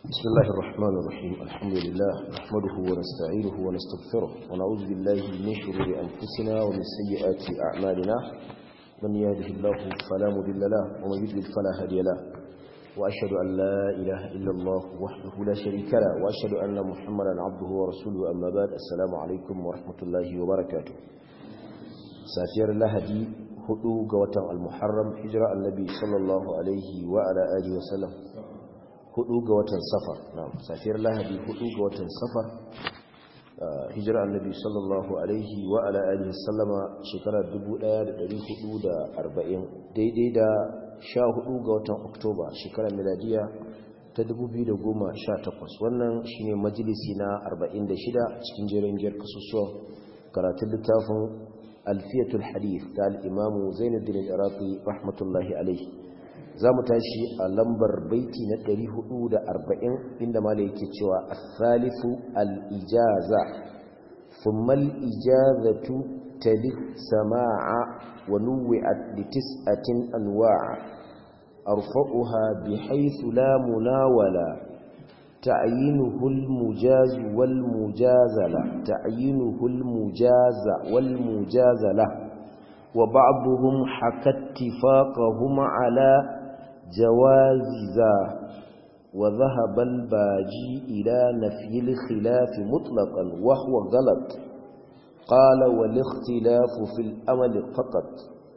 بسم الله الرحمن الرحيم الحمد لله نحمده ونستعينه ونستغفره ونعوذ بالله من شرور أنفسنا ومن سيئات أعمالنا من يهده الله فلا مضل له ومن يضلل فلا هادي له وأشهد أن لا إله إلا الله وحده لا شريك له وأشهد أن محمدا عبده ورسوله أما بعد السلام عليكم ورحمة الله وبركاته سافير لهدي hudu ga watan al-muharram hijira annabi sallallahu alaihi wa ala alihi wa sallam hudu ga watan safar na'am safiyar lahadi hudu ga watan safar hijira annabi sallallahu alaihi wa ala alihi sallama shekara 1440 daidai da 14 ga watan oktoba shekarar miladiya ta 2018 wannan shine majalisi na 46 cikin jerin jiyar kasusuwan karatun littafin alfiyatul hadith da al'imamu zainuddin al'iraƙi rahmatullahi alaihi za mu tashi a lambar baiti na 440 inda mala yake cewa asalifu al'ijaza fummal ijazatu tali sama'a wa nuwi'at li tis'atin anwa'a arfa'uha bi haythu la munawala تعيينه المجاز والمجازلة تعيينه المجاز والمجازلة وبعضهم حكى اتفاقهم على جواز وذهب الباجي إلى نفي الخلاف مطلقا وهو غلط قال والاختلاف في الأمل فقط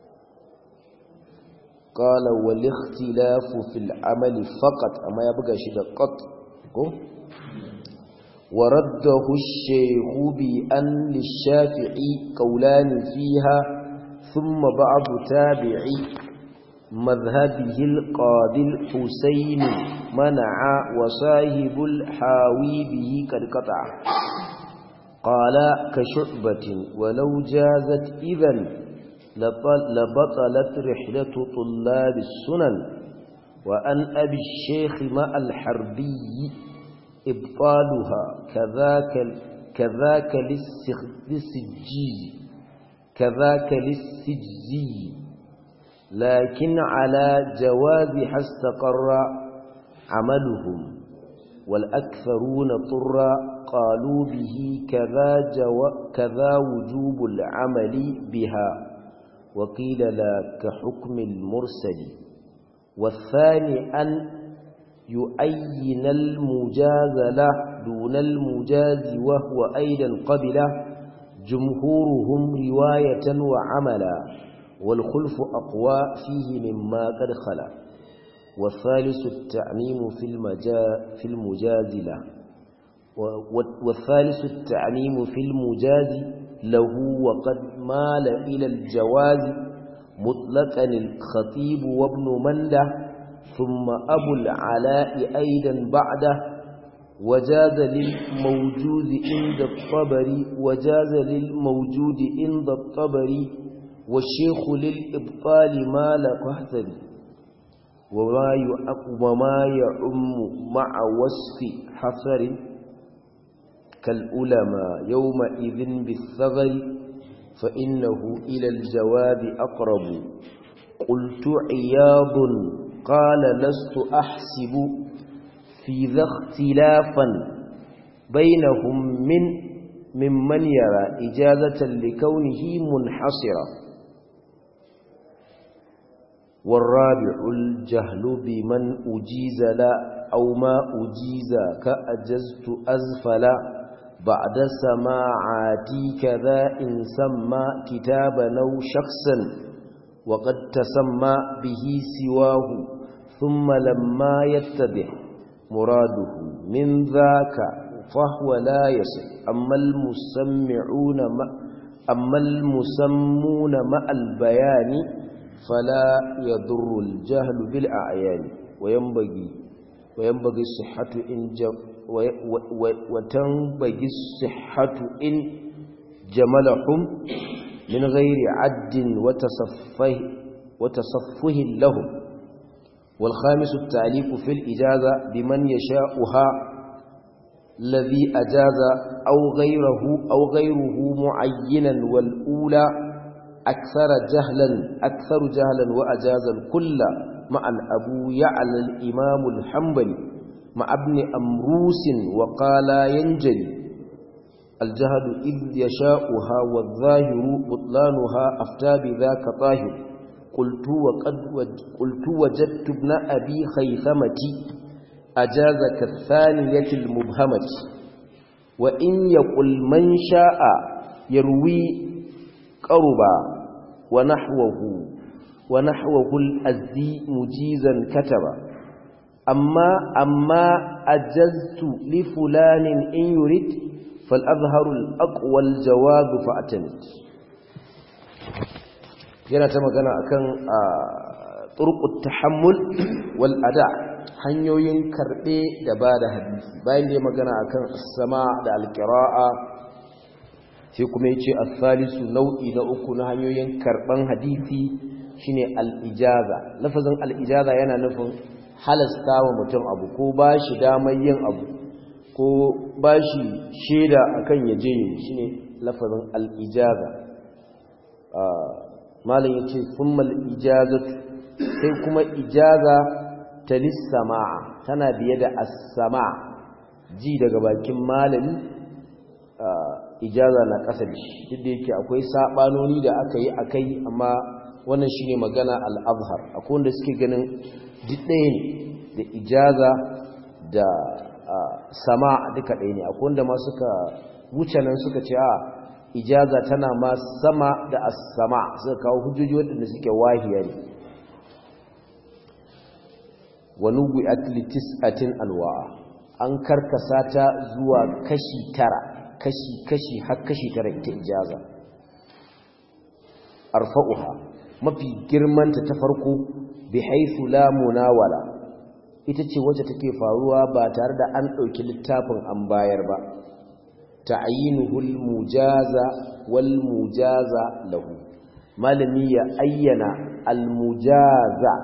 قال والاختلاف في العمل فقط أما يبقى شيء قط ورده الشيخ بأن للشافعي قولان فيها ثم بعض تابعي مذهبه القاضي الحسين منع وصاحب الحاوي به قد قطع قال كشعبة ولو جازت إذن لبطلت رحلة طلاب السنن وأن أبي الشيخ مع الحربي إبطالها كذاك كذاك للسجي كذاك للسجزي لكن على جوازها استقر عملهم والأكثرون طر قالوا به كذا, جو كذا وجوب العمل بها وقيل لا كحكم المرسل والثاني أن يؤين المجاز له دون المجاز وهو أيضا قبله جمهورهم رواية وعملا والخلف أقوى فيه مما قد خلا والثالث التعميم في, المجا في المجاز له والثالث التعميم في المجاز له وقد مال إلى الجواز مطلقا الخطيب وابن منده ثم أبو العلاء أيضا بعده وجاز للموجود عند الطبري وجاز للموجود عند الطبري والشيخ للإبطال ما لقهتل وما يعم مع وصف حصر كالألماء يومئذ بالثغر فإنه إلى الجواب أقرب قلت عياض قال لست أحسب في ذا اختلافا بينهم من ممن يرى إجازة لكونه منحصرا والرابع الجهل بمن أجيز لا أو ما أجيز كأجزت أزفلا بعد سماعاتي كذا إن سمى كتابا أو شخصا وقد تسمى به سواه ثم لما يتبع مراده من ذاك فهو لا يصل أما المسمعون ما أما المسمون مع البيان فلا يضر الجهل بالأعيان وينبغي وينبغي الصحة إن وتنبغي الصحة إن جملهم من غير عد وتصفه, وتصفه لهم والخامس التعليق في الإجازة بمن يشاءها الذي أجاز أو غيره أو غيره معينا والأولى أكثر جهلا أكثر جهلا وأجاز الكل مع أبو يعلى الإمام الحنبلي مع ابن أمروس وقال ينجلي الجهد إذ يشاؤها والظاهر بطلانها أفتى بذاك طاهر قلت, وقد وج قلت وجدت ابن أبي خيثمة أجاز كالثانية المبهمة وإن يقل من شاء يروي قربا ونحوه ونحوه الأزدي مجيزا كتبا أما أما أجزت لفلان إن يريد فالأظهر الأقوى الجواب فأتمت yana ta magana akan turqut tahammul wal ada hanyoyin karbe da bada hadisi bayan da ya magana akan as-sama da al-qira'a sai kuma yace as-salisu nau'i na uku na hanyoyin karban hadisi shine al-ijaza lafazin al-ijaza yana nufin halasta wa mutum abu ko bashi damar yin abu ko bashi shaida akan yaje shine lafazin al-ijaza malam yace summal ijazatu sai kuma ijaza ta lis-sama'a tana biye da as-sama' ji daga bakin malami ijaza na kasa da shi duk da yake akwai sabanoni da aka yi akai amma wannan shine magana al-azhar akwai wanda suke ganin duk ɗaya ne da ijaza da sama duka ɗaya ne akwai wanda ma suka wuce nan suka ce a ijaza tana ma sama da as-sama suka kawo hujjoji waɗanda suke wahiya ne wa nubi'at li tis'atin anwa'a an karkasa ta zuwa kashi tara kashi kashi har kashi tara ita ijaza arfa'uha mafi girmanta ta farko bi haythu la munawala ita ce wacce take faruwa ba tare da an ɗauki littafin an bayar ba ta'yinuhul mujaza wal mujaza lahu malami ya ayyana al mujaza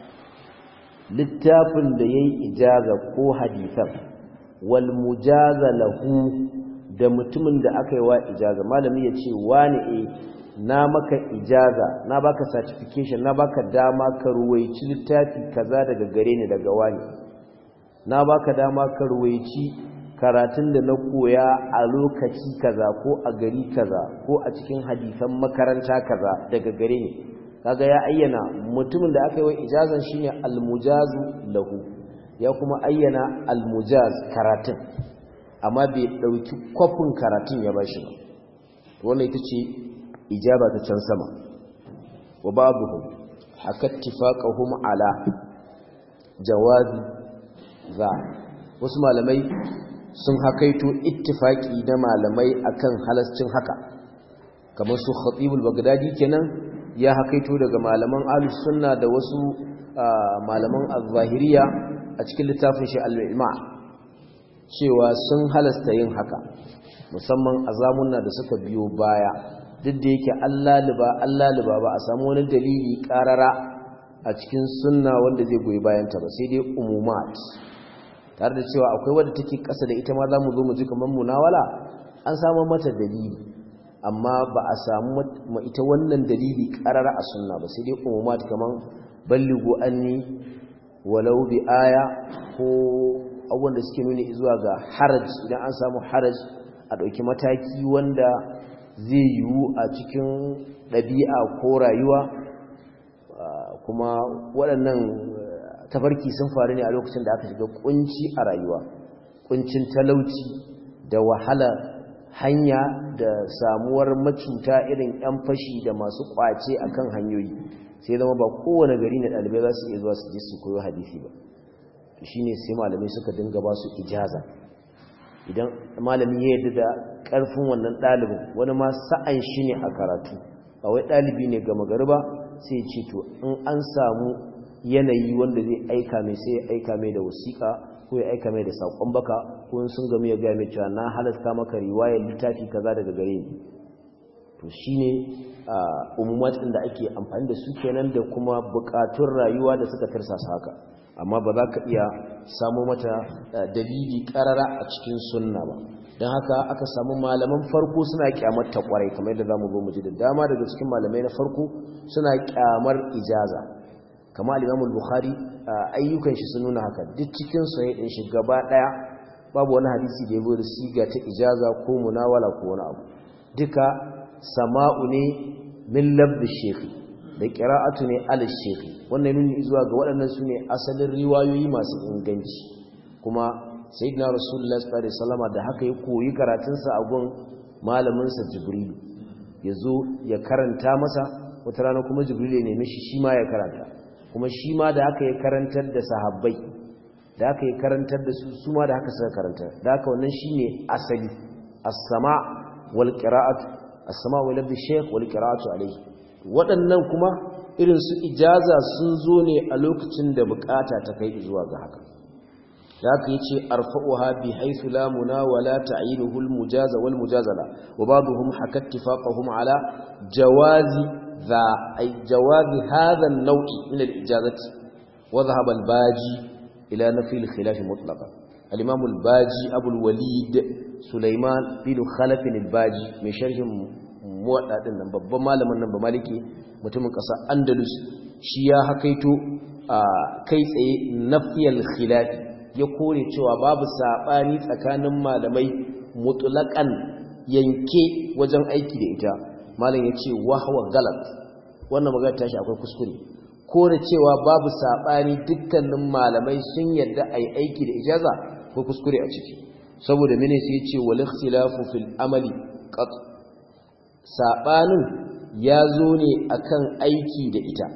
littafin da yayi ijaza ko hadisan wal mujaza lahu da mutumin da aka yi wa ijaza malami ya ce wani e na maka ijaza na baka certification na baka dama ka ruwaici littafi kaza daga gare ni daga wani na baka dama ka ruwaici karatun da na koya a lokaci kaza ko a gari kaza ko a cikin hadisan makaranta kaza daga gare ni kaga ya ayyana mutumin da aka yi wa ijazan shine almujazu lahu ya kuma ayyana almujaz karatun amma bai dauki kwafin karatun ya bashi ba wannan ita ce ijaba ta can sama wa babuhum haka ittifaqahum ala jawazi za wasu malamai sun hakaito ittifaki na malamai akan halascin haka kamar su khatibul bagdadi kenan ya hakaito daga malaman ahlus sunna da wasu malaman az-zahiriya a cikin littafin shi al-ilma cewa sun halasta yin haka musamman a zamunna da suka biyo baya duk da yake Allah liba Allah liba ba a samu wani dalili karara a cikin sunna wanda zai goyi bayanta ba sai dai umumat tare da cewa akwai wadda take kasa da ita ma za mu zo mu ji kamar munawala an samu mata dalili amma ba a samu ita wannan dalili karara a sunna ba sai dai umumat kamar balligo anni walau bi aya ko abubuwan da suke nuni zuwa ga haraj idan an samu haraj a ɗauki mataki wanda zai yiwu a cikin ɗabi'a ko rayuwa kuma waɗannan tafarki sun faru ne a lokacin da aka shiga kunci a rayuwa kuncin talauci da wahala hanya da samuwar macuta irin 'yan fashi da masu kwace akan hanyoyi sai zama ba kowane gari na ɗalibai za su iya zuwa su je su koyo hadisi ba shi ne sai malamai suka dinga ba su ijaza idan malami ya yadda da ƙarfin wannan ɗalibin wani ma sa'an shi ne a karatu ba wai ɗalibi ne gama gari ba sai ce to in an samu yanayi wanda zai aika mai sai ya aika mai da wasiƙa ko ya aika mai da saƙon baka ko in sun gamu ya gaya mai cewa na halasta maka riwayar littafi kaza daga gare ni to shine umumat da ake amfani da su kenan da kuma buƙatun rayuwa da suka tirsasa haka amma ba za ka iya samu mata dalili karara a cikin sunna ba don haka aka samu malaman farko suna kyamar ta kwarai kamar yadda za mu zo mu ji da dama daga cikin malamai na farko suna kyamar ijaza kama al-Imam al-Bukhari ayyukan shi sun nuna haka duk cikin sahih din shi gaba daya babu wani hadisi da yabo da siga ta ijaza ko munawala ko wani abu duka sama'u ne min labdi shekhi da qira'atu ne al shekhi wannan nuni zuwa ga waɗannan su ne asalin riwayoyi masu inganci kuma sayyidina rasulullah sallallahu alaihi wasallam da haka ya koyi karatunsa a gun malamin sa jibril yazo ya karanta masa wata rana kuma jibril ya nemi shi shi ma ya karanta kuma shi ma da haka ya karantar da sahabbai da haka ya karantar da su su ma da haka suka karanta da haka wannan shine asali as-sama wal qira'atu as-sama wal labdi shaykh wal qira'atu alayhi waɗannan kuma irin su ijaza sun zo ne a lokacin da bukata ta kai zuwa ga haka da haka yace arfa'uha bi haythu la munawala ta'inuhu al mujaza wal mujazala wa ba'dhum haka ittifaqahum ala jawazi ذا أي جواز هذا النوع من الإجازة وذهب الباجي إلى نفي الخلاف مطلقا الإمام الباجي أبو الوليد سليمان بن خلف الباجي من شرح موضع دين babban malamin nan ba maliki mutumin ƙasa Andalus shi ya hakaito kai tsaye nafiyal khilaf ya kore cewa babu sabani tsakanin malamai mutlaqan yanke wajen aiki da ita malam ya ce wahwa galat wannan magana tashi akwai kuskure ko da cewa babu saɓani dukkanin malamai sun yadda a yi aiki da ijaza ko kuskure a ciki saboda mene sai ce wal ikhtilafu fil amali qat saɓanin ya zo ne akan aiki da ita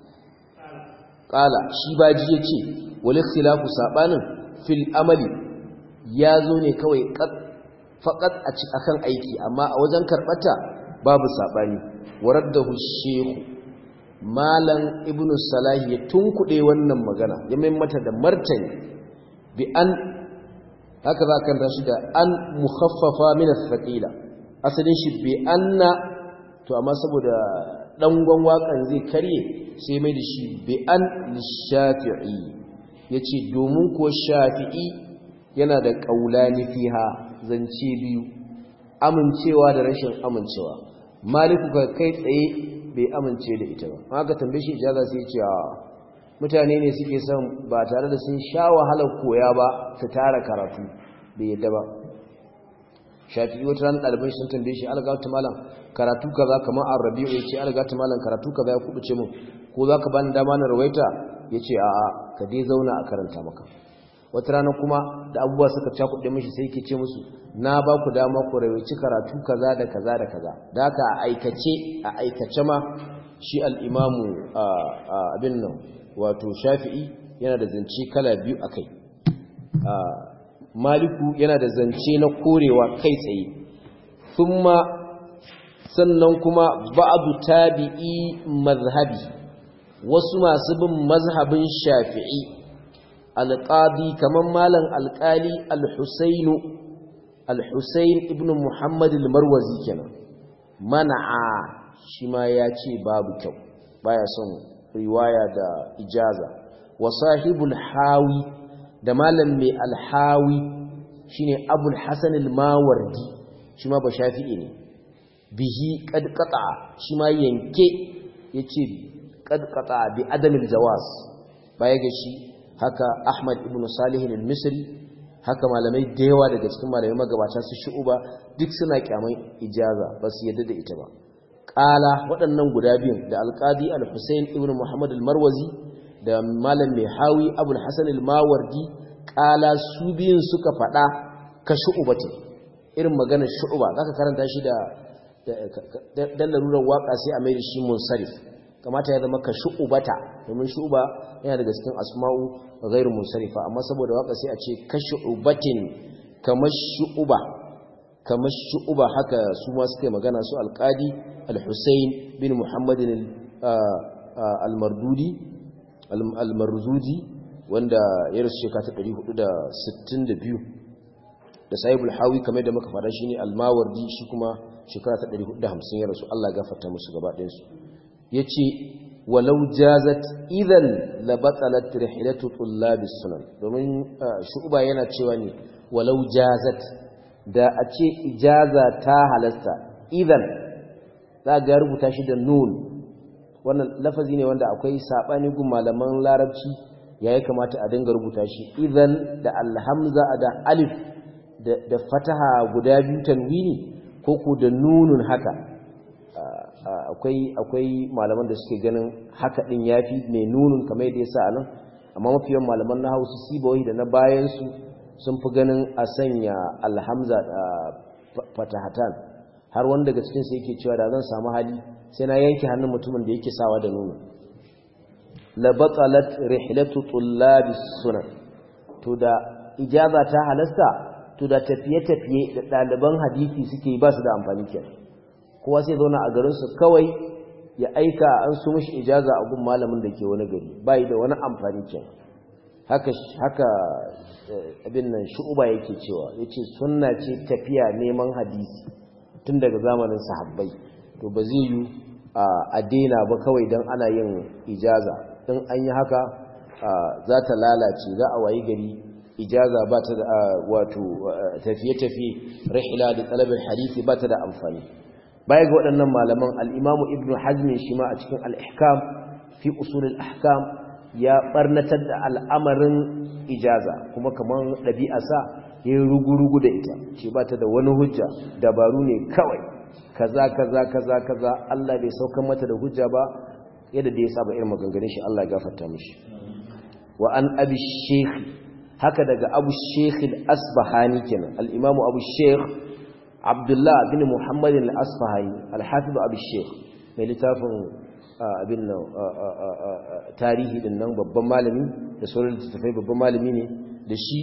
qala shi baji yace wal ikhtilafu saɓanin fil amali ya zo ne kawai qat faqat a akan aiki amma a wajen karbata babu saɓani waraddahu shehu malan ibnu salahi ya tunkuɗe wannan magana ya mai mata da martani bi an haka za kan tashi da an mukhaffafa min as-saqila asalin shi bi anna to amma saboda dangon wakan zai karye sai mai da shi bi an lishafi'i yace domin ko shafi'i yana da qaulani fiha zance biyu amincewa da rashin amincewa maliku ka kai tsaye bai amince da ita ba haka tambaye shi ijaza sai ce a mutane ne suke son ba tare da sun sha wahalar koya ba su tara karatu bai yadda ba shafi'i wata ran ɗaliban sun tambaye shi algatu malam karatu kaza kamar arabi'u ya ce algatu malam karatu kaza ya kubuce mun ko za ka bani dama na rawaita ya ce a'a ka dai zauna a karanta maka wata rana kuma da abubuwa suka cakuɗe mishi sai ke ce musu na ba ku dama ku rawaici karatu kaza da kaza da kaza da haka a aikace a aikace ma shi al'imamu abin nan wato shafi'i yana da zance kala biyu a kai maliku yana da zance na korewa kai tsaye thumma sannan kuma ba'adu tabi'i mazhabi wasu masu bin mazhabin shafi'i alƙadi kamar malam alƙali al-husainu al-husain ibn muhammad al-marwazi kenan mana'a shi ma ya ce babu kyau baya son riwaya da ijaza wa sahibul hawi da malam mai alhawi shine abul hasan al-mawardi shi ma ba shafi'i ne bihi qad qata shi ma yanke yace qad qata bi adamil jawaz baya ga shi haka Ahmad ibn Salih al-Misri haka malamai da yawa daga cikin malamai magabata su shu'uba duk suna kyaman ijaza ba su yadda da ita ba qala waɗannan guda biyun da al-Qadi al-Husayn ibn Muhammad al-Marwazi da malam mai hawi Abul Hasan al-Mawardi qala su biyun suka faɗa ka shu'ubati irin maganar shu'uba zaka karanta shi da dan larurar waka sai a mai da shi munsarif kamata ya zama ka shu'ubata domin shu'uba yana daga cikin asma'u ghairu munsarifa amma saboda waka sai a ce ka shu'ubatin kamar shu'uba kamar shu'uba haka su ma suka magana su alqadi al-Husayn bin Muhammad al-Mardudi al-Marzudi wanda ya rasu shekara ta 462 da sahibul hawi kamar da muka fara shine al-Mawardi shi kuma shekara ta 450 ya rasu Allah ya gafarta musu gaba ɗayan su yace walau jazat idan labatalat rihlatu tullabis sunan domin shu'ba yana cewa ne walau jazat da a ce ijaza ta halasta idan za ga rubuta shi da nun wannan lafazi ne wanda akwai sabani gun malaman larabci yayi kamata a dinga rubuta shi idan da alhamza da alif da fataha guda biyu tanwini ko ku da nunun haka akwai akwai malaman da suke ganin haka din yafi mai nunun kamar yadda yasa anan amma mafiyan malaman na Hausa sibawai da na bayan su sun fi ganin a sanya alhamza da fatahatan har wanda daga cikin su yake cewa da zan samu hali sai na yanke hannun mutumin da yake sawa da nunun la batalat rihlatu tullabis sunan to da ijaza ta halasta to da tafiye-tafiye da ɗaliban hadisi suke ba su da amfani kenan kowa sai zauna a garinsu kawai ya aika an su mishi ijaza a gun malamin da ke wani gari bai da wani amfani kenan haka haka abin nan shu'uba yake cewa yace sunna ce tafiya neman hadisi tun daga zamanin sahabbai to ba zai yi a daina ba kawai dan ana yin ijaza in an yi haka za ta lalace za a wayi gari ijaza ba ta da wato tafiye-tafiye rihla da talabin hadisi ba ta da amfani baya ga waɗannan malaman al'imamu ibn hazmin shi ma a cikin al'ihkam fi usulul ahkam ya ɓarnatar da al'amarin ijaza kuma kamar ɗabi'asa ya yi rugu-rugu da ita ce ba ta da wani hujja dabaru ne kawai kaza kaza kaza kaza Allah bai saukan mata da hujja ba yadda da ya saba irin maganganun shi Allah ya gafarta mishi wa an abi shekhi haka daga abu sheikh al-asbahani kenan al-imamu abu sheikh abdullah bin muhammad al-asbahani al-hafiz abu sheikh mai littafin abin nan tarihi din nan babban malami da sauran littattafai babban malami ne da shi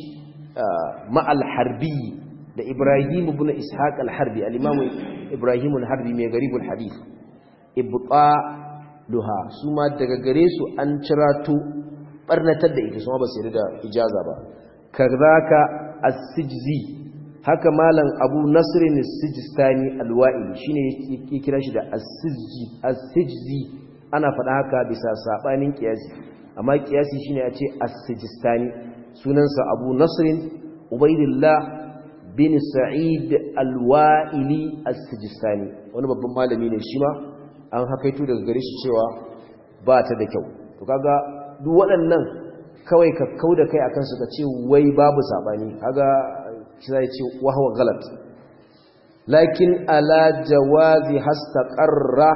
ma'al harbi da ibrahim ibn ishaq al-harbi al-imamu ibrahim al-harbi mai garibul hadith ibqa luha su ma daga gare su an cirato barnatar da ita su ba su da ijaza ba kazaka as-sijzi haka malam abu nasrin as-sijstani al-wa'ili shine yake kira shi da as-sijzi as-sijzi ana faɗa haka bisa sabanin kiyasi amma kiyasi shine a ce as-sijstani sunansa abu nasrin ubaidillah bin sa'id al-wa'ili as-sijstani wani babban malami ne shi ma an hakaito daga gare shi cewa ba ta da kyau to kaga duk waɗannan kawai ka kau da kai akan su ka ce wai babu saɓani haga shi zai ce wahawa galat lakin ala jawazi hastaqarra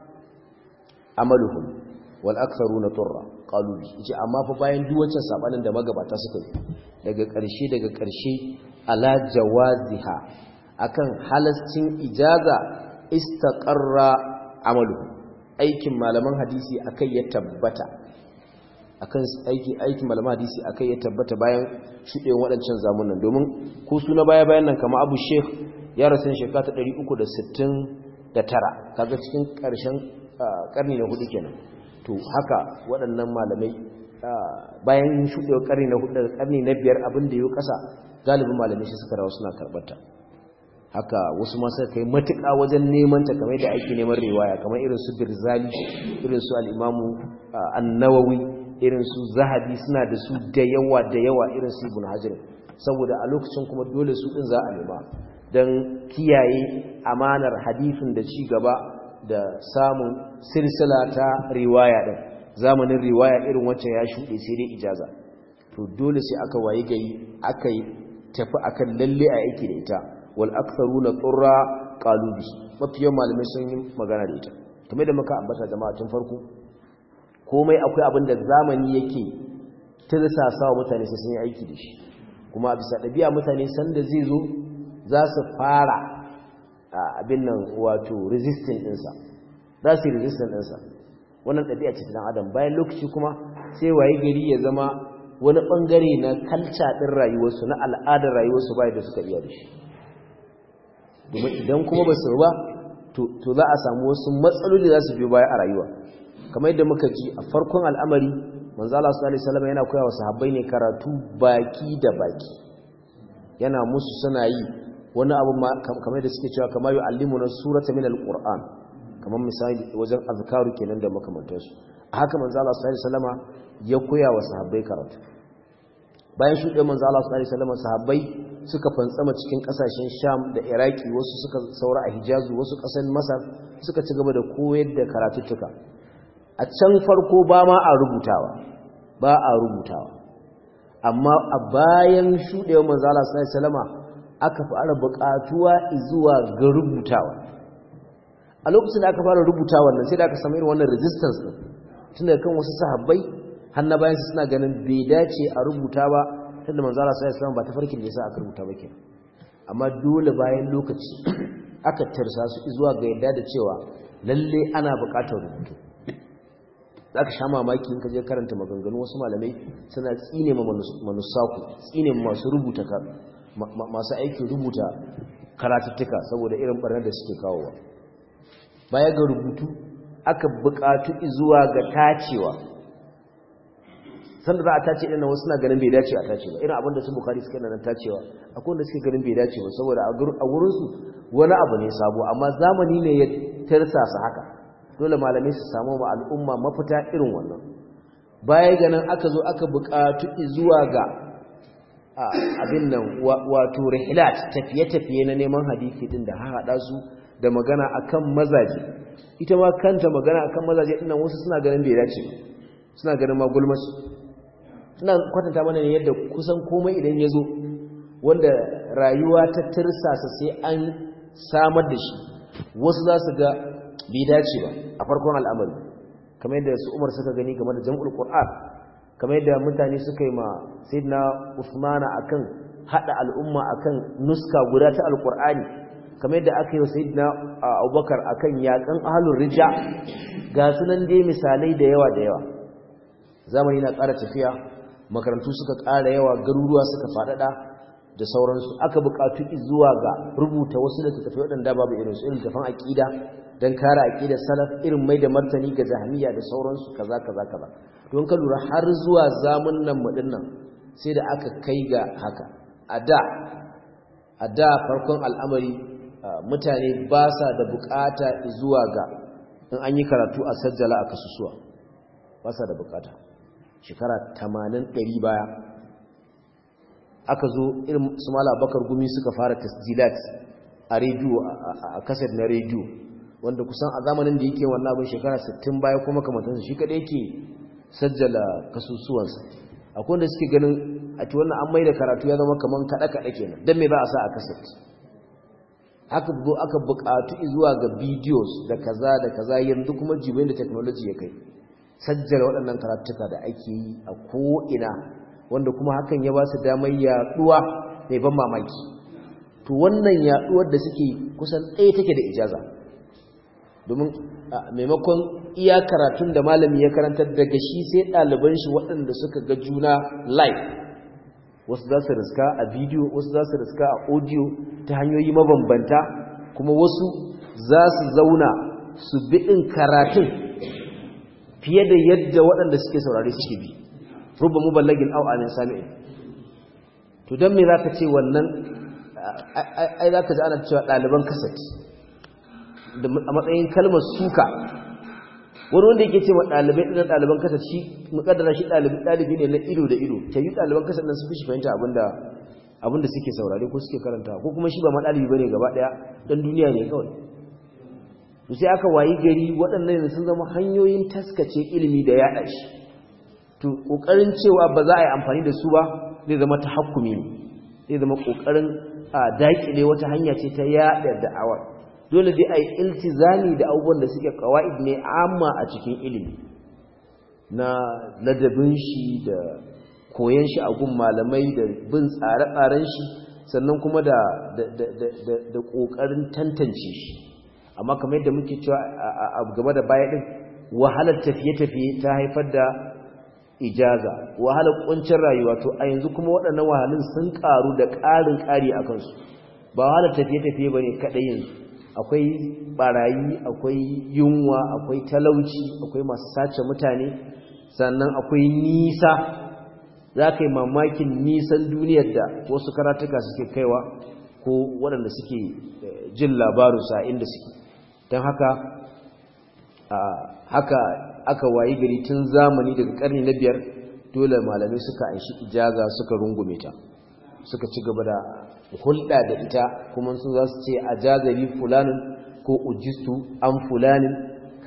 amaluhum wal aktharuna turra qalu yace amma fa bayan duk wancan sabanin da magabata suka yi daga ƙarshe daga ƙarshe ala jawaziha akan halascin ijaza istaqarra amaluhum aikin malaman hadisi akai ya tabbata akan aiki aikin malaman hadisi akai ya tabbata bayan shudewan waɗancan zamunan domin ko su na baya bayan nan kamar Abu Sheikh ya rasu shekara ta 369 kaga cikin ƙarshen karni na hudu kenan to haka waɗannan malamai bayan shudewa karni na hudu daga karni na biyar abin da yau ƙasa galibin malamai shi suka rawa suna karbata haka wasu masu kai matuƙa wajen neman ta kamar da ake neman riwaya kamar irin su birzali irin su al'imamu annawawi irin su zahabi suna da su da yawa da yawa irin su ibn hajar saboda a lokacin kuma dole su ɗin za a nema don kiyaye amanar hadifin da ci gaba da samun silsila ta riwaya ɗin zamanin riwaya irin wancan ya shuɗe sai dai ijaza to dole sai aka waye gari aka yi tafi akan lalle a aiki da ita wal aktharuna qurra qalu bi mafiyan malamai sun yi magana da ita kamar da muka ambata jama'a tun farko komai akwai abin da zamani yake tirsasa wa mutane sai sun yi aiki da shi kuma bisa ɗabi'a mutane sanda zai zo za su fara abin nan wato resistant ɗinsa za su yi resistant ɗinsa wannan ɗabi'a ce ta adam bayan lokaci kuma sai waye gari ya zama wani ɓangare na kalca ɗin rayuwarsu na al'adar rayuwarsu bayan da suka iya da shi domin idan kuma ba su ba to za a samu wasu matsaloli za su biyo baya a rayuwa kamar yadda muka ji a farkon al'amari manzala su alaihi salama yana koya wa sahabbai ne karatu baki da baki yana musu suna yi wani abu kamar da suke cewa kamar yi allimu na surata min al-qur'an kamar misali wajen azkaru kenan da makamantarsu a haka manzala su alaihi salama ya koya wa sahabbai karatu bayan shuɗe manzala su alaihi salama sahabbai suka fantsama cikin kasashen sham da iraki wasu suka saura a hijazu wasu ƙasar masar suka ci gaba da koyar da karatuttuka a can farko ba ma a rubutawa ba a rubutawa amma a bayan shuɗewar manzala salama aka fara buƙatuwa zuwa ga rubutawa a lokacin da aka fara rubutawa nan sai da aka samu irin wannan resistance din tunda kan wasu sahabbai hanna bayan suna ganin bai dace a rubuta ba tunda manzala salama ba ta farkin da yasa aka rubuta ba kenan amma dole bayan lokaci aka tarsa su zuwa ga yadda da cewa lalle ana buƙatar rubutu za ka sha mamaki in ka je karanta maganganu wasu malamai suna tsine ma manusaku tsine masu rubuta masu aikin rubuta karatuttuka saboda irin barnar da suke kawowa baya ga rubutu aka buƙatu zuwa ga tacewa sanda za a tace ɗin wasu na ganin bai dace a tace ba irin abin da su bukari suka nan tacewa akwai wanda suke ganin bai dace ba saboda a wurinsu wani abu ne sabo amma zamani ne ya tarsasa haka dole malamai su samu ma al'umma mafita irin wannan baya ganin aka zo aka buƙatu zuwa ga abin nan wato rihilat tafiye-tafiye na neman hadisi din da haɗa su da magana akan mazaje ita ma kanta magana akan mazaje din nan wasu suna ganin bai dace suna ganin ma gulmasu ina kwatanta mana ne yadda kusan komai idan ya zo wanda rayuwa ta tirsasa sai an samar da shi wasu za su ga bai dace ba a farkon al'amari kamar yadda su umar suka gani game da jam'ul qur'an kamar yadda mutane suka yi ma sayyidina usmana akan hada al'umma akan nuska guda ta alqur'ani kamar yadda aka yi wa sayyidina abubakar akan yakan ahlur rija ga sunan dai misalai da yawa da yawa zamani na ƙara tafiya makarantu suka ƙara yawa garuruwa suka faɗaɗa da sauransu aka buƙatu zuwa ga rubuta wasu littattafai waɗanda babu irinsu irin tafan aƙida don kare aƙidar salaf irin mai da martani ga jahamiya da sauransu kaza kaza kaza don ka lura har zuwa zamun nan mu nan sai da aka kai ga haka a da a da farkon al'amari mutane ba sa da buƙata zuwa ga in an yi karatu a sajjala a kasusuwa ba sa da buƙata shekara 80 ɗari baya aka zo irin su mala bakar gumi suka fara tasjilat a rediyo a kaset na rediyo wanda kusan a zamanin da yake wannan abin shekara 60 baya kuma kamantansa shi kadai yake sajjala kasusuwansa akwai wanda suke ganin a ci wannan an mai da karatu ya zama kaman kaɗe-kaɗe kenan don me ba a sa a kaset aka zo aka buƙatu zuwa ga videos da kaza da kaza yanzu kuma jibin da technology ya kai sajjala waɗannan karatuka da ake yi a ko'ina wanda kuma hakan ya ba su damar yaɗuwa mai ban mamaki to wannan yaɗuwar da suke kusan ɗaya take da ijaza domin maimakon iya karatun da malami ya karantar daga shi sai ɗaliban shi waɗanda suka ga juna live wasu za su riska a bidiyo wasu za su riska a audio ta hanyoyi mabambanta kuma wasu za su zauna su biɗin karatun fiye da yadda waɗanda suke saurari suke bi rubba muballagin au amin sami'in to don me za ka ce wannan ai za ka ji ana cewa ɗaliban kaset a matsayin kalmar suka wani wanda yake ce wa ɗalibai ɗin ɗaliban kasar shi mukaddara shi ɗalibi ne na ido da ido ta yi ɗaliban kasar nan su fi shi fahimta abinda suke saurare ko suke karanta ko kuma shi ba ma ɗalibi bane gaba ɗaya ɗan duniya ne kawai to sai aka wayi gari waɗannan sun zama hanyoyin taskace ilimi da yaɗa shi to ƙoƙarin cewa ba za a yi amfani da su ba zai zama ta hakumi ne zai zama ƙoƙarin a daƙile wata hanya ce ta yaɗa da'awar dole dai a yi iltizami da abubuwan da suke kawa'id ne amma a cikin ilimi na ladabin shi da koyon shi a gun malamai da bin tsare-tsaren shi sannan kuma da da ƙoƙarin tantance shi amma kamar yadda muke cewa a game da baya ɗin wahalar tafiye-tafiye ta haifar da ijaza wahalar ƙuncin rayuwa to a yanzu kuma waɗannan wahalun sun ƙaru da ƙarin ƙari a kansu ba wahalar tafiye-tafiye ba ne kaɗai yanzu akwai barayi akwai yunwa akwai talauci akwai masu sace mutane sannan akwai nisa za ka yi mamakin nisan duniyar da wasu karatuka suke kaiwa ko waɗanda suke jin labarusa inda suke don haka haka aka wayi gari tun zamani daga ƙarni na biyar dole malamai suka anshi ijaza suka rungume ta suka ci gaba da hulɗa da ita kuma sun za su ce a jazari fulanin ko ujistu an fulanin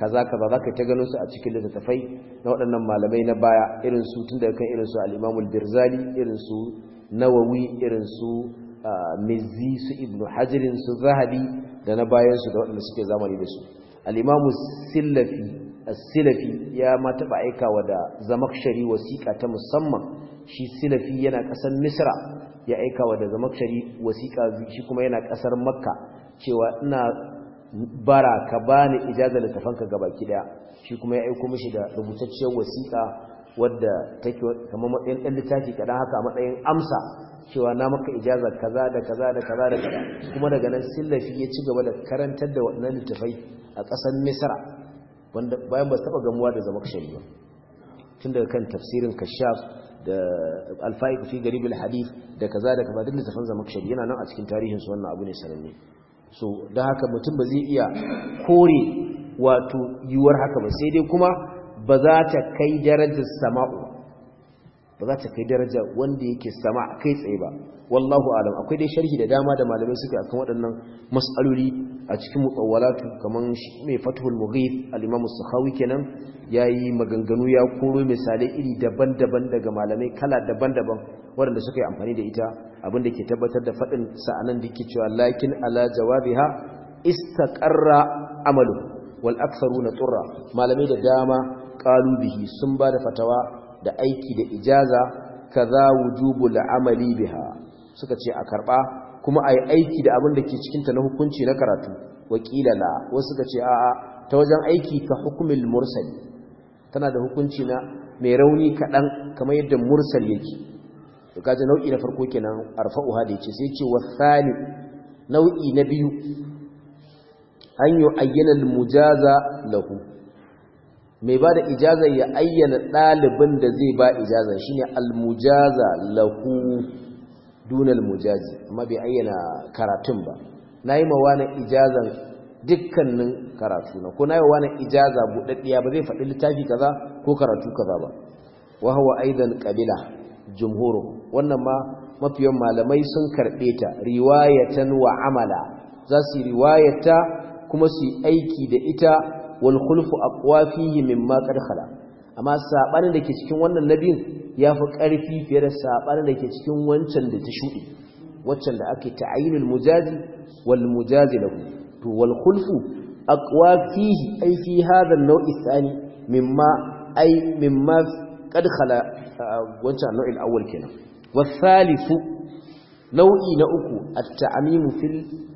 kaza kaza za ka ta gano su a cikin littattafai na waɗannan malamai na baya irin su tun daga kan irin su al'imamul birzali irin su nawawi irin su mizzi su ibnu hajirin su zahabi da na bayansu da waɗanda suke zamani da su al'imamu silafi silafi ya ma taɓa aikawa da zamakshari wasiƙa ta musamman shi silafi yana ƙasar misra ya aikawa da zamakshari wasiƙa shi kuma yana ƙasar makka cewa ina bara ka bani ijazar littafanka gabaki daya shi kuma ya aiko mishi da rubutacciyar wasiƙa wadda take kamar matsayin ɗan littafi kaɗan haka a matsayin amsa cewa na maka ijazar kaza da kaza da kaza da kaza kuma daga nan sillafi ya ci gaba da karantar da waɗannan littafai a ƙasar misra wanda bayan ba su taɓa gamuwa da zama kashari ba tun daga kan tafsirin kashaf da alfa'iq fi garib alhadith da kaza da kaza duk littafan zama kashari yana nan a cikin tarihin su wannan abu ne sananne so da haka mutum ba zai iya kore wato yiwuwar haka ba sai dai kuma ba za ta kai darajar sama'u ba za ta kai daraja wanda yake sama kai tsaye ba wallahu alam akwai dai sharhi da dama da malamai suke akan waɗannan mas'aloli a cikin mutawwalatu kaman mai fathul mughith al-imam as-sakhawi kenan yayi maganganu ya koro misalai iri daban-daban daga malamai kala daban-daban waɗanda suka yi amfani da ita abinda ke tabbatar da faɗin sa'anan da yake cewa lakin ala jawabiha istaqarra amalu wal aktharuna turra malamai da dama qalu bihi sun ba da fatawa da aiki da ijaza kaza wujubul amali biha suka ce a karba kuma ayi aiki da abin da ke cikin ta na hukunci na karatu wakila la wasu suka ce a'a ta wajen aiki ka hukumul mursali tana da hukunci na mai rauni kadan kamar yadda mursal yake to kaje nau'i na farko kenan arfa'uha da yace sai ce wasani nau'i na biyu an yi ayyana al-mujaza lahu mai ba da ijaza ya ayyana ɗalibin da zai ba ijaza shi ne almujaza lahu dunal mujazi amma bai ayyana karatun ba na yi mawa na ijazan dukkanin karatu na ko na yi na ijaza buɗaɗɗiya ba zai faɗi littafi kaza ko karatu kaza ba wahawa aidan ƙabila jumhuru wannan ma mafiyan malamai sun karɓe ta riwayatan wa amala za su yi riwayata kuma su yi aiki da ita wal khulfu aqwa fihi mimma qad khala amma sabanin dake cikin wannan nabin yafi karfi fiye da sabanin dake cikin wancan da ta shudi waccan da ake ta'yinul mujazi wal mujazi lahu to wal khulfu aqwa fihi ay fi hadha an-naw'i thani mimma ay mimma qad khala wancan nau'in awwal kenan والثالث nau'i na uku at-ta'mimu fil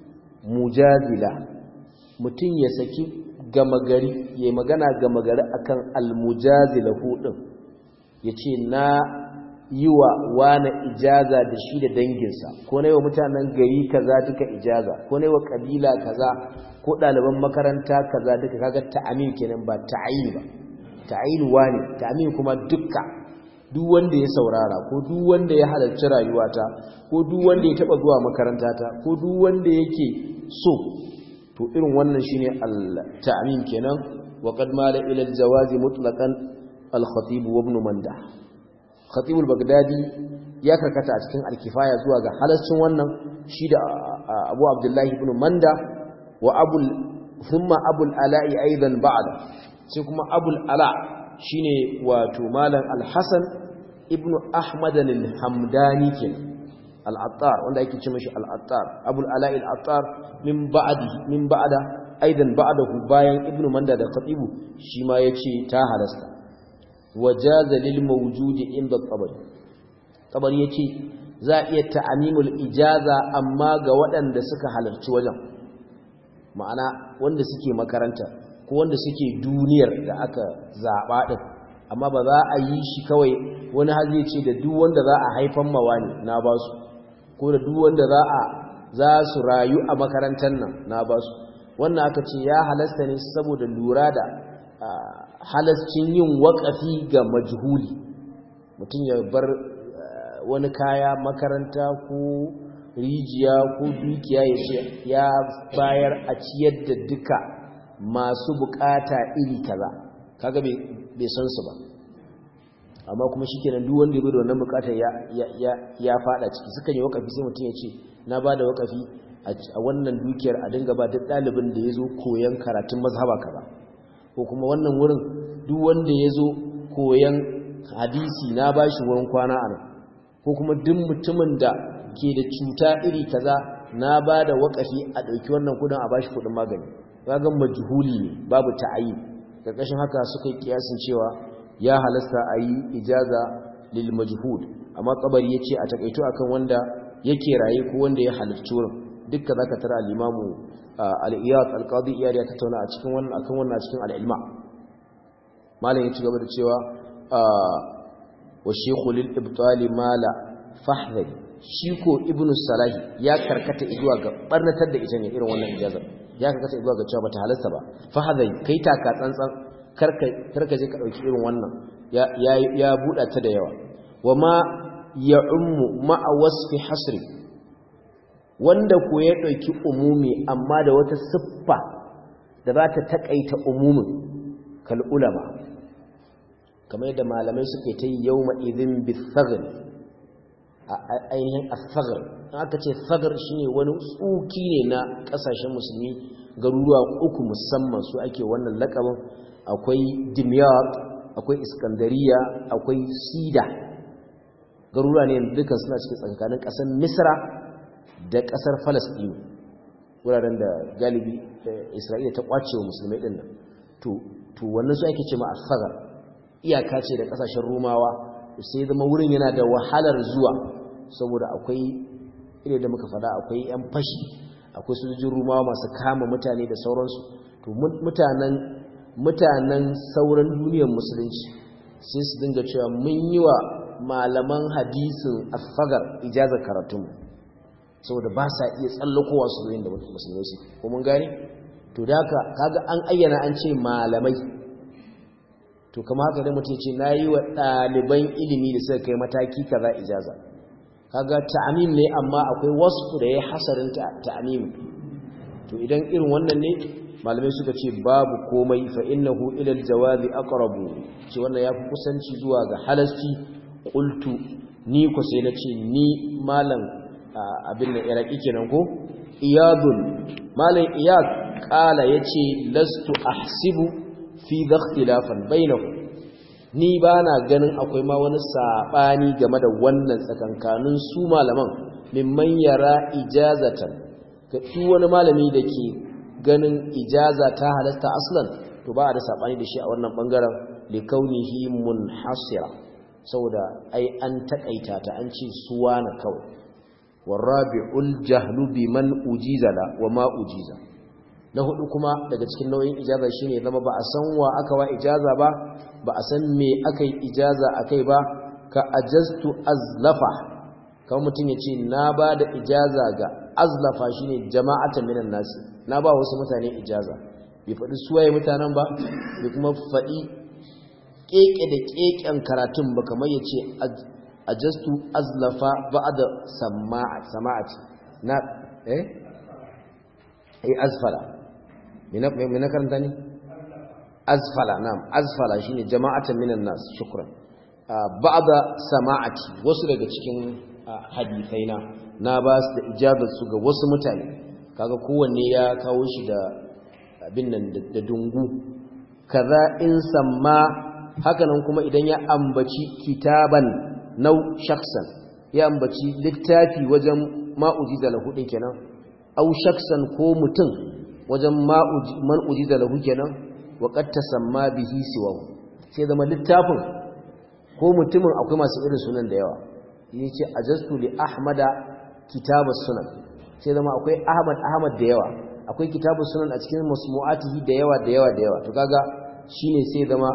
mujazila mutun ya saki gama gari ya magana gama gari akan almujazila hudin ya ce na yi wa wane ijaza da shi da danginsa ko na yi wa mutanen gari kaza duka ijaza ko na yi wa kabila kaza ko ɗaliban makaranta kaza duka kaga ta'amin kenan ba ta'ayin ba ta'ayin wane ta'amin kuma dukka duk wanda ya saurara ko duk wanda ya halarci rayuwata ko duk wanda ya taba zuwa makarantata ko duk wanda yake so to irin wannan shine al-ta'mim kenan wa qad mala ila al-jawaz mutlaqan al-khatib wa ibn manda khatib al-baghdadi ya karkata a cikin al-kifaya zuwa ga halaccin wannan shi da abu abdullahi ibn manda wa abu thumma abu al-ala'i aidan ba'da sai kuma abu al-ala shine wato malam al-hasan ibn ahmad al-hamdani kenan al-attar wanda yake ce mashi al-attar abu al-ala'i al-attar min ba'di min ba'da aidan ba'dahu bayan ibnu manda da khatibu shi ma yace ta halasta wajaza lil mawjudi inda tabari tabari yace za iya ta'amimul ijaza amma ga waɗanda suka halarci wajen ma'ana wanda suke makaranta ko wanda suke duniyar da aka zaba din amma ba za a yi shi kawai wani hazi ce da duk wanda za a haifan mawa ne na basu ko da duk wanda za a za su rayu a makarantar nan na ba su wannan aka ce ya halasta ne saboda lura da halascin yin waƙafi ga majhuli mutum ya bar wani kaya makaranta ko rijiya ko dukiya ya ce ya bayar a ciyar da duka masu bukata iri kaza kaga bai san su ba amma kuma shi kenan duk wanda ya da wannan bukatar ya fada ciki suka yi wakafi sai mutum ya ce na ba da wakafi a wannan dukiyar a dinga ba duk ɗalibin da ya zo koyon karatun mazhaba kaza ko kuma wannan wurin duk wanda ya zo koyan hadisi na ba shi wurin kwana a nan ko kuma duk mutumin da ke da cuta iri kaza na ba da wakafi a ɗauki wannan kudin a ba shi kudin magani ragan majhuli ne babu ta'ayi ƙarƙashin haka suka yi kiyasin cewa ya halasta a yi ijaza lil majhud amma kabari ya ce a takaito akan wanda yake raye ko wanda ya halarci wurin dukka za ka tara al'imamu al'iyat alƙadi iyari ya tattauna a cikin wannan akan wannan cikin al'ilma malam ya ci gaba da cewa wa shekhu lil ibtali mala fahdari shi ko ibnu salahi ya karkata zuwa ga barnatar da ita ne irin wannan ijazar ya karkata zuwa ga cewa bata halasta ba fahdari kai taka tsantsan karka karka je ka dauki irin wannan ya ya buɗa ta da yawa wa ma ya'ummu ma'a wasfi hasri wanda ko ya ɗauki umumi amma da wata siffa da za ta taƙaita umumin kal'ulama kamar yadda malamai suke ta yi yau ma'izin bisagar a ainihin asagar aka ce sagar shi ne wani tsuki ne na ƙasashen musulmi garuruwa uku musamman su ake wannan lakabin akwai dimyar akwai iskandariya akwai sida garuruwa ne dukkan suna cikin tsakanin ƙasar misra da ƙasar falasɗinu wuraren da galibi isra'ila ta ƙwace wa musulmai ɗin nan to wannan su ake ce ma asagar iyaka ce da ƙasashen rumawa sai zama wurin yana da wahalar zuwa saboda akwai ile da muka fada akwai 'yan fashi akwai sojojin rumawa masu kama mutane da sauransu to mutanen mutanen sauran duniyar musulunci sai su dinga cewa mun yi wa malaman hadisin asagar ijazar karatunmu saboda ba sa iya tsallakowa su yin da musulmai su ko mun gane to da haka kaga an ayyana an ce malamai to kama haka da mutum ce na yi wa ɗaliban ilimi da suka kai mataki kaza ijaza kaga ta'amim ne amma akwai wasu da ya hasarin ta'amim to idan irin wannan ne malamai suka ce babu komai fa innahu ila aljawazi aqrabu ce wannan yafi kusanci zuwa ga halasci qultu ni ko sai nace ni malam abin da iraki kenan ko iyadun malam iyad kala yace lastu ahsibu fi ikhtilafan bainahu ni bana ganin akwai ma wani sabani game da wannan tsakankanin su malaman mimman yara ijazatan ga duk wani malami da ke ganin ijaza ta halasta aslan to ba da sabani da shi a wannan bangaren li kaunihi munhasira saboda ai an takaita ta an ce suwana kawai warabi'ul jahlu biman ujiza la wa ma ujiza na hudu kuma daga cikin nau'in ijaza shine zama ba a san wa aka wa ijaza ba ba a san me aka yi ijaza akai ba ka ajaztu azlafa kamar mutum ya ce na ba da ijaza ga azlafa shine jama'atan minan nasi na ba wasu mutane ijaza bai faɗi suwaye mutanen ba bai kuma faɗi keke da keken karatun ba kamar ya ce ajastu azlafa ba'da sama'ati na eh ai azfala me na karanta ne azfala na'am azfala shine jama'atan minan nas shukran ba'da sama'ati wasu daga cikin hadisaina na ba su da ijazar su ga wasu mutane kaga kowanne ya kawo shi da abin nan da dungu kaza in samma hakanan kuma idan ya ambaci kitaban nau shaksan ya ambaci littafi wajen ma'ujiza lahu din kenan au shaksan ko mutum wajen man ujiza lahu kenan wa qad tasamma bihi siwahu sai zama littafin ko mutumin akwai masu irin sunan da yawa yace ajastu li ahmada kitabus sunan sai zama akwai ahmad ahmad da yawa akwai kitabus sunan a cikin masmu'atihi da yawa da yawa da yawa to kaga shine sai zama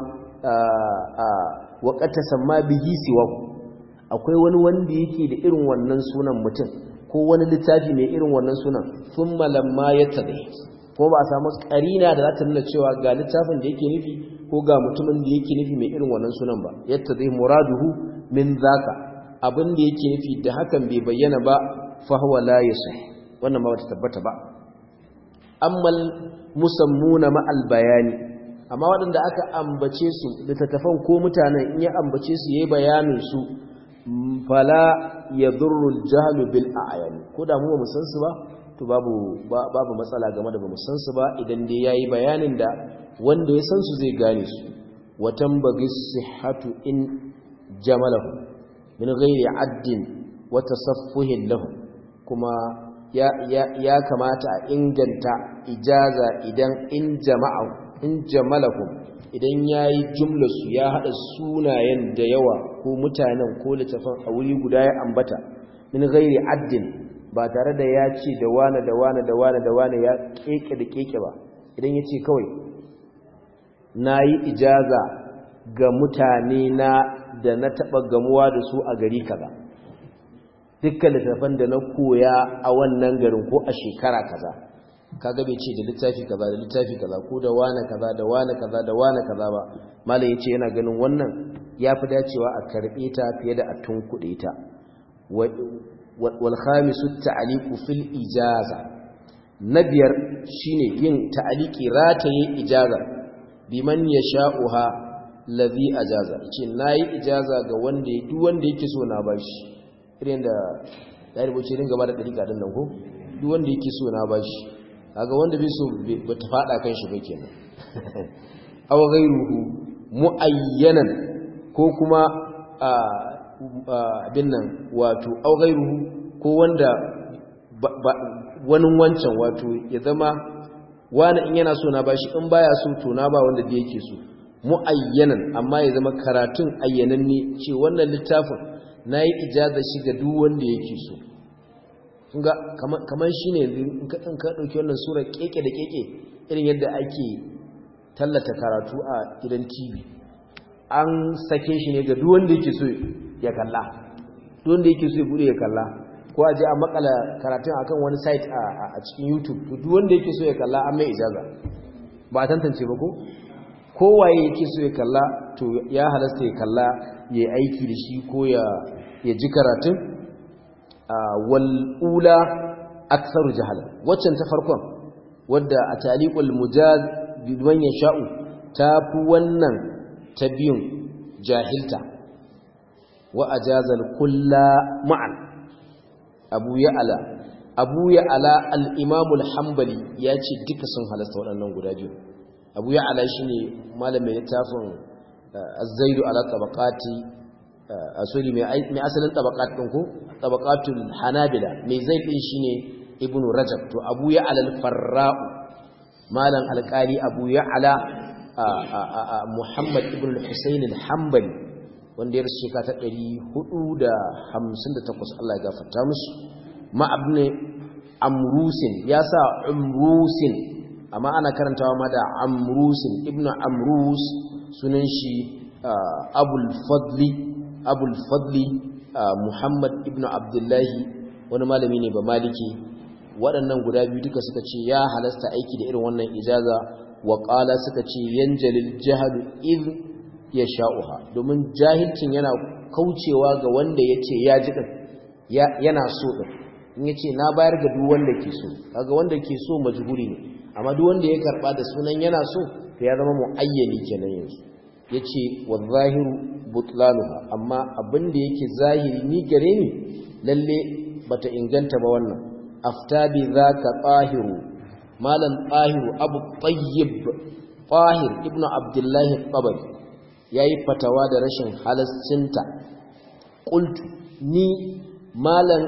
wa qad tasamma bihi siwahu akwai wani wanda yake da irin wannan sunan mutum ko wani littafi mai irin wannan sunan thumma lamma yattabi ko ba a samu karina da za ta nuna cewa ga littafin da yake nufi ko ga mutumin da yake nufi mai irin wannan sunan ba yattabi muraduhu min zaka abin da yake nufi da hakan bai bayyana ba fa huwa la yasih wannan ba wata tabbata ba ammal musammuna ma al bayani amma waɗanda aka ambace su littattafan ko mutanen in ya ambace su yayi bayanin su fala ya durrul jahlu bil a'yan ko da mu ba mu san su ba to babu babu matsala game da bamu san su ba idan dai yayi bayanin da wanda ya san su zai gane su watan bagi sihhatu in jamalahu min ghairi addin wa tasaffuhin lahu kuma ya ya ya kamata a inganta ijaza idan in jama'a in jamalahu idan yayi jumlar su ya hada sunayen da yawa ko mutanen ko littafin a wuri guda ya ambata min ghairi addin ba tare da ya ce da wane da wane da wane da wane ya keke da keke ba idan ya ce kawai na yi ijaza ga mutane na da na taɓa gamuwa da su a gari kaza dukkan littafan da na koya a wannan garin ko a shekara kaza kaga bai ce da littafi kaza da littafi kaza ko da wane kaza da wane kaza da wane kaza ba malam ya ce yana ganin wannan ya fi dacewa a karɓe ta fiye da a tunkuɗe ta والخامس التعليق في الإجازة نبير شيني ين تعليق راتي إجازة بمن يشاؤها الذي أجازة ce nayi ijaza ga wanda duk wanda yake so na bashi irin da dalibo ce dinga ba da dariƙa din nan ko duk wanda yake so na bashi kaga wanda bai so ba ta fada kan shi ba kenan aw ghayruhu muayyanan ko kuma abin nan wato augairuhu ko wanda wani wancan wato ya zama wani in yana so na bashi in baya so to na ba wanda da yake so muayyanan amma ya zama karatun ayyananne ce wannan littafin nayi ijaza shi ga duk wanda yake so kunga kaman shine in ka in ka dauki wannan sura keke da keke irin yadda ake tallata karatu a gidan TV an sake shi ne ga duk wanda yake so ya kalla duk wanda yake so ya bude ya kalla ko a je a makala karatun akan wani site a cikin YouTube to duk wanda yake so ya kalla an mai ijaza ba a tantance ba ko kowaye yake so ya kalla to ya halasta ya kalla ya aiki da shi ko ya ya ji karatun wal ula aktsaru jahala waccan ta farkon wadda a taliqul mujaz bi man yasha'u ta fi wannan ta biyun jahilta wa ajazal kulla ma'an abu ya'ala abu ya'ala al-imam al-hanbali ya ce duka sun halasta waɗannan guda biyu abu ya'ala shine malamin littafin az-zaidu ala tabaqati asali mai asalin tabaqat din ko tabaqatul hanabila mai zaid din shine ibnu rajab to abu ya'ala al-farra'u malam alƙali abu ya'ala Muhammad ibn al-Husayn al-Hanbali wanda ya rasu shekara ta 458 Allah ya gafarta musu ma ibn Amrusin ya sa Umrusin amma ana karantawa ma da Amrusin ibn Amrus sunan shi Abul Fadli Abul Fadli Muhammad ibn Abdullahi wani malami ne ba maliki waɗannan guda biyu duka suka ce ya halasta aiki da irin wannan ijaza waƙala suka ce yanjalil jahalu iz ya sha'uha domin jahilcin yana kaucewa ga wanda ya ce ya ji ɗin yana so ɗin in ya ce na bayar ga duk wanda ke so kaga wanda ke so majhuri ne amma duk wanda ya karɓa da sunan yana so to ya zama mu'ayyani kenan yanzu ya ce wa zahiru butlanuha amma abin da yake zahiri ni gare ni lalle bata inganta ba wannan afta bi zaka tahiru malam tahiru abu tayyib tahir ibnu abdullahi tabari yayi fatawa da rashin halascinta qultu ni malam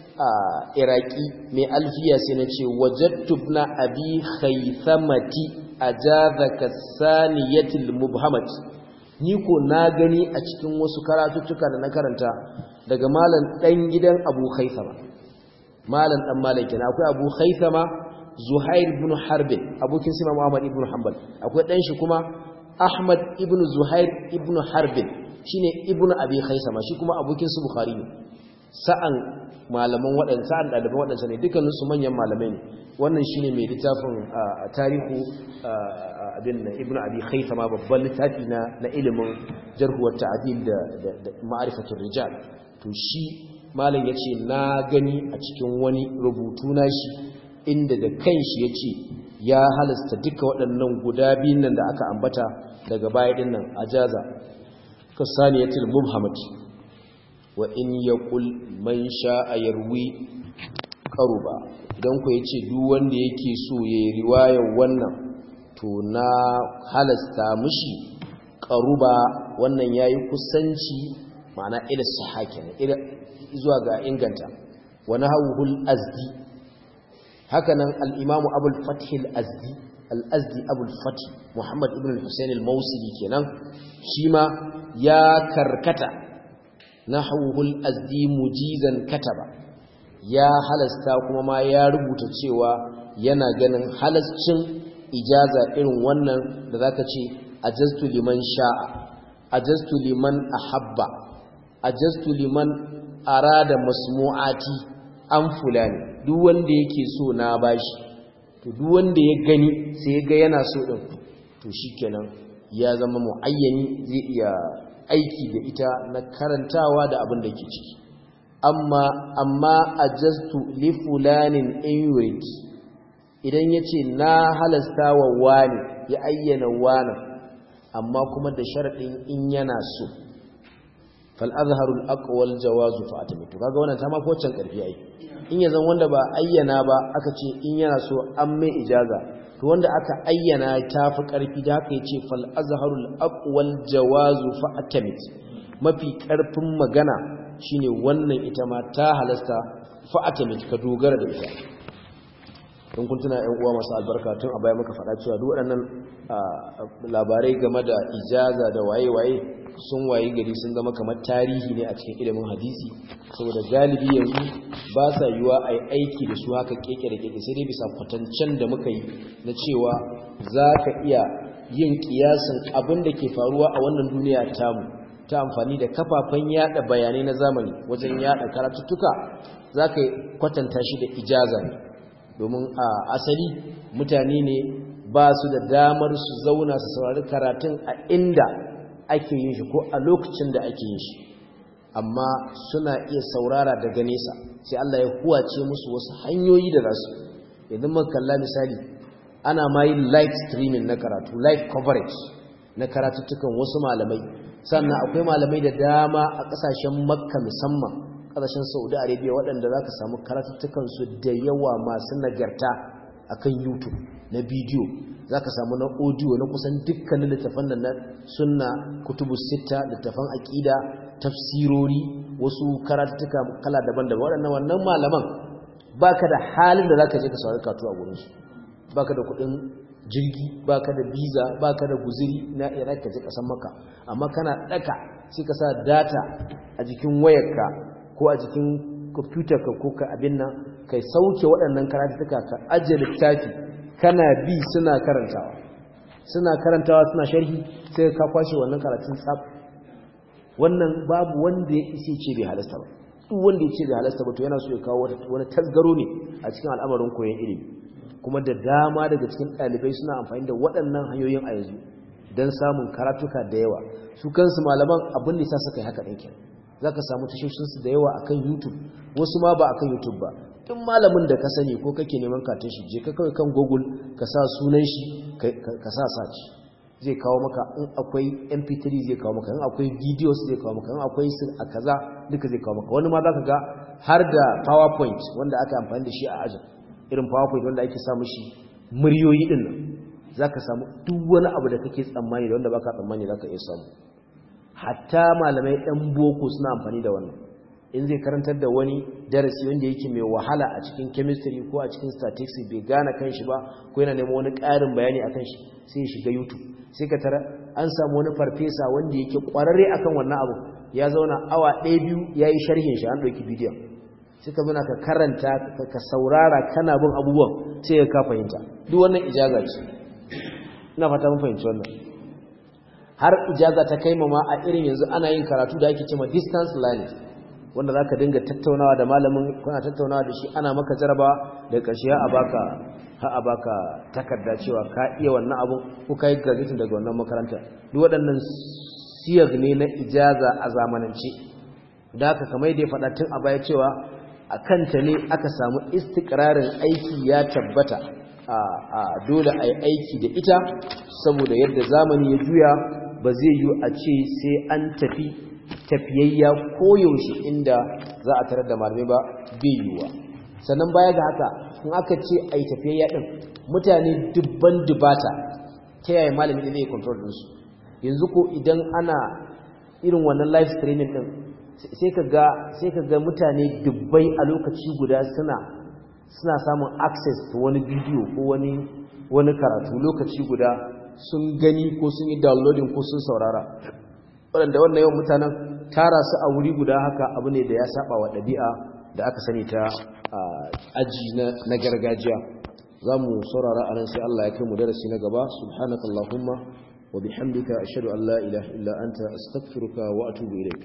iraki mai alfiya sai nace wajadtu ibn abi khaythamati ajazaka saniyatil mubhamat ni ko na gani a cikin wasu karatuttuka da na karanta daga malam dan gidan abu khaythama malam dan malam kenan akwai abu khaythama zuhair ibn harbin abokin sima muhammad ibn hanbal akwai dan shi kuma ahmad ibn zuhair ibn harbin shine ibn abi khaythama shi kuma abokin su bukhari ne sa'an malaman waɗanda sa'an ɗaliban waɗansa ne dukkanin su manyan malamai ne wannan shine mai littafin tarihu abin na ibn abi khaythama babban littafi na na ilimin jarh wa ta'dil da ma'rifatul rijal to shi malam yace na gani a cikin wani rubutu na shi inda da kanshi yace ya halasta duka waɗannan guda biyun nan da aka ambata daga baya din nan ajaza kasaniyatul mubhamati wa in yaqul man sha'a yarwi qaruba idan ku yace duk wanda yake so yayi riwayar wannan to na halasta mushi qaruba wannan yayi kusanci ma'ana ila sahake ila zuwa ga inganta wa nahawul azdi hakanan al-imam abul fath al-azdi al-azdi abul fath muhammad ibn al-husayn al-mawsili kenan shi ma ya karkata nahawul azdi mujizan kataba ya halasta kuma ma ya rubuta cewa yana ganin halascin ijaza irin wannan da zaka ce ajastu liman sha'a ajastu liman ahabba ajastu liman arada masmu'ati an fulani duk wanda yake so na bashi to duk wanda ya gani sai ya ga yana so din to shikenan ya zama muayyani zai iya aiki da ita na karantawa da abin da ke ciki amma amma ajastu li fulanin in yurid idan yace na halasta wa wani ya ayyana wani amma kuma da sharadin in yana so fal azharul aqwal jawazu fa atamitu kaga wannan ta ma ko can karfi ai in yazan wanda ba ayyana ba aka ce in yana so an mai ijaza to wanda aka ayyana ta fi karfi da haka yace fal azharul aqwal jawazu fa atamit mafi karfin magana shine wannan ita ma ta halasta fa atamit ka dogara da ita don kun tuna ƴan uwa masu albarka tun a baya muka faɗa cewa duk waɗannan labarai game da ijaza da waye-waye sun waye gari sun zama kamar tarihi ne a cikin ilimin hadisi saboda galibi yanzu ba sa yiwa a yi aiki da su haka keke da keke sai dai bisa kwatancen da muka yi na cewa za ka iya yin kiyasin abin da ke faruwa a wannan duniya tamu ta amfani da kafafen yada bayanai na zamani wajen yada karatuttuka za ka kwatanta shi da ijaza ne domin a asali mutane ne ba su da damar su zauna su saurari karatun a inda ake yin shi ko a lokacin da ake yin shi amma suna iya saurara daga nesa sai Allah ya huwace musu wasu hanyoyi da zasu idan muka kalla misali ana ma yin live streaming na karatu live coverage na karatuttukan wasu malamai sannan akwai malamai da dama a kasashen makka musamman kasashen saudi arabia waɗanda za ka samu karatuttukansu da yawa masu nagarta akan youtube na bidiyo za ka samu na audio na kusan dukkanin littafan da na sunna kutubu sita littafan aƙida tafsirori wasu karatuttuka kala daban-daban waɗannan wannan malaman ba ka da halin da za ka je ka saurari katu a gurinsu ba ka da kuɗin jirgi ba ka da biza ba ka da guziri na iraq ka je ƙasan maka amma kana ɗaka sai ka sa data a jikin wayarka ko a jikin kwamfutarka ko ka abin nan kai sauke waɗannan karatuttuka ka ajiye littafi kana bi suna karantawa suna karantawa suna sharhi sai ka kwashe wannan karatun tsab wannan babu wanda ya isi ce bai halasta ba duk wanda ya ce bai halasta ba to yana so ya kawo wani tasgaro ne a cikin al'amarin koyon ilimi kuma da dama daga cikin ɗalibai suna amfani da waɗannan hanyoyin a yanzu don samun karatuka da yawa su kansu malaman abin da sa suka yi haka ɗin za ka samu tashoshinsu da yawa akan youtube wasu ma ba akan youtube ba tun malamin da ka sani ko kake neman katon shi je ka kawai kan google ka sa sunan shi ka sa search zai kawo maka in akwai mp3 zai kawo maka in akwai videos zai kawo maka in akwai su a kaza duka zai kawo maka wani ma za ka ga har da powerpoint wanda aka amfani da shi a ajin irin powerpoint wanda ake samu shi muryoyi din nan za ka samu duk wani abu da kake tsammani da wanda baka tsammani za ka iya samu hatta malamai ɗan boko suna amfani da wannan in zai karantar da wani darasi wanda yake mai wahala a cikin chemistry ko a cikin statistics bai gane kanshi ba ko yana neman wani ƙarin bayani akan shi sai ya shiga youtube sai ka tara an samu wani farfesa wanda yake ƙwararre akan wannan abu ya zauna awa ɗaya biyu ya yi sharhin shi an ɗauki bidiyon sai ka zuna ka karanta ka saurara kana bin abubuwan sai ka fahimta duk wannan ijaza ce ina fata mun fahimci wannan har ijaza ta kai ma a irin yanzu ana yin karatu da ake cewa distance learning wanda za ka dinga tattaunawa da malamin kuna tattaunawa da shi ana maka jaraba da ƙarshe a baka ha a baka takarda cewa ka iya wannan abun ko ka yi graduation daga wannan makaranta duk waɗannan siyar ne na ijaza a zamanance da haka kamar da ya faɗa tun a baya cewa a kanta ne aka samu istikrarin aiki ya tabbata a dole a yi aiki da ita saboda yadda zamani ya juya ba zai yi a ce sai an tafi tafiyayya koyaushe inda za a tarar da malamai ba bai yiwuwa sannan baya ga haka in aka ce ai tafiyayya din mutane dubban dubata ta yaya malami ne zai control din su yanzu ko idan ana irin wannan live streaming din sai ka ga sai ka ga mutane dubbai a lokaci guda suna suna samun access to wani bidiyo ko wani wani karatu lokaci guda sun gani ko sun yi downloading ko sun saurara waɗanda wannan yawan mutanen tara su a wuri guda haka abu ne da ya saba wa ɗabi'a da aka sani ta aji na gargajiya za mu saurara a nan sai Allah ya kai mu darasi na gaba subhanakallahumma wa bihamdika ashhadu an la ilaha illa anta astaghfiruka wa atubu ilaik